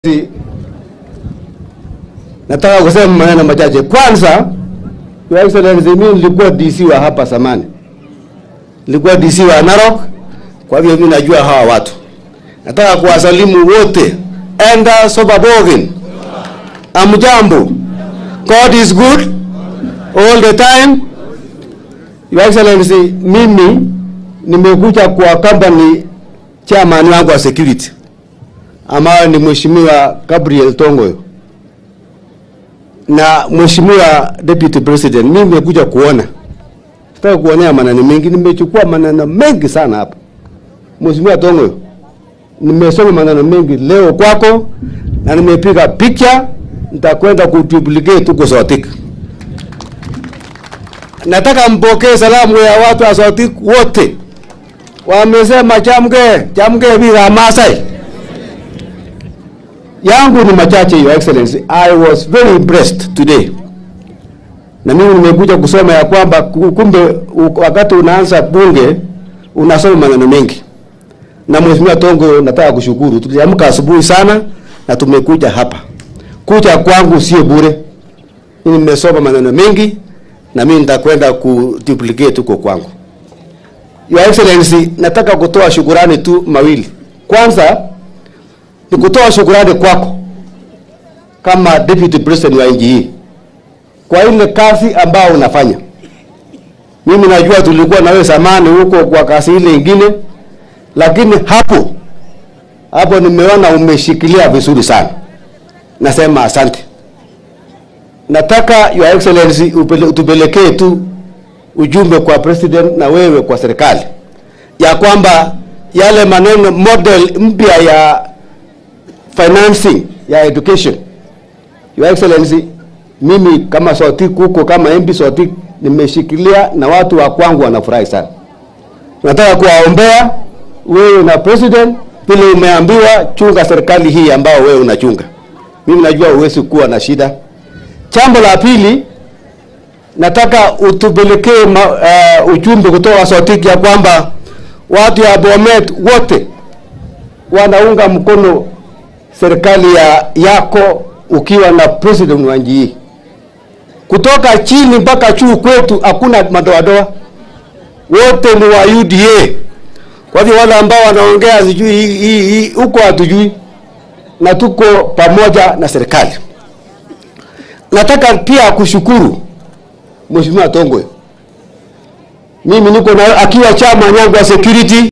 Si- Nataka kusema maneno machache. Kwanza, Your Excellency, mimi nilikuwa DC wa hapa zamani, nilikuwa DC wa Narok, kwa hivyo mimi najua hawa watu. Nataka kuwasalimu wote, enda Sobabogen, amjambo. God is good all the time. Your Excellency, mimi nimekuja kwa company chairman wangu wa security ambayo ni Mheshimiwa Gabriel Tongoyo na Mheshimiwa Deputy President. Mimi nimekuja kuona, sitaki kuonea maneno mengi, nimechukua maneno mengi sana hapa. Mheshimiwa Tongoyo, nimesoma maneno mengi leo kwako na nimepiga picha, nitakwenda kuduplicate huko Sotik. Nataka mpokee salamu ya watu wa Sotik wote, wamesema chamge chamge bila Masai yangu ni machache, Your Excellency. I was very impressed today, na mimi nimekuja kusoma ya kwamba ku- kumbe u- wakati unaanza bunge unasoma maneno mengi. Na Mheshimiwa Tongo, nataka kushukuru, tuliamka asubuhi sana na tumekuja hapa. Kuja kwangu sio bure, mimi nimesoma maneno mengi na mimi nitakwenda kuduplicate huko kwangu. Your Excellency, nataka kutoa shukurani tu mawili. Kwanza ni kutoa shukurani kwako kama deputy president wa nchi hii kwa ile kazi ambayo unafanya. Mimi najua tulikuwa na wewe zamani huko kwa kazi ile ingine, lakini hapo hapo nimeona umeshikilia vizuri sana. Nasema asante. Nataka Your Excellency upele- utupelekee tu ujumbe kwa president na wewe kwa serikali ya kwamba yale maneno model mpya ya financing ya education. Your Excellency, mimi kama Sotik huko kama MP Sotik nimeshikilia na watu wa kwangu wanafurahi sana. Nataka kuwaombea wewe na president vile umeambiwa chunga serikali hii ambao wewe unachunga. Mimi najua huwezi kuwa na shida. Jambo la pili nataka utupelekee ma- uh, ujumbe kutoka Sotik ya kwamba watu ya Bomet wote wanaunga mkono serikali ya yako ukiwa na president wa nchi hii, kutoka chini mpaka juu kwetu hakuna madoadoa, wote ni wa UDA. Kwa hivyo wale ambao wanaongea sijui hii- hii hii huko hatujui, na tuko pamoja na serikali. Nataka pia kushukuru Mheshimiwa Tongoyo, mimi niko na akiwa chama yangu ya security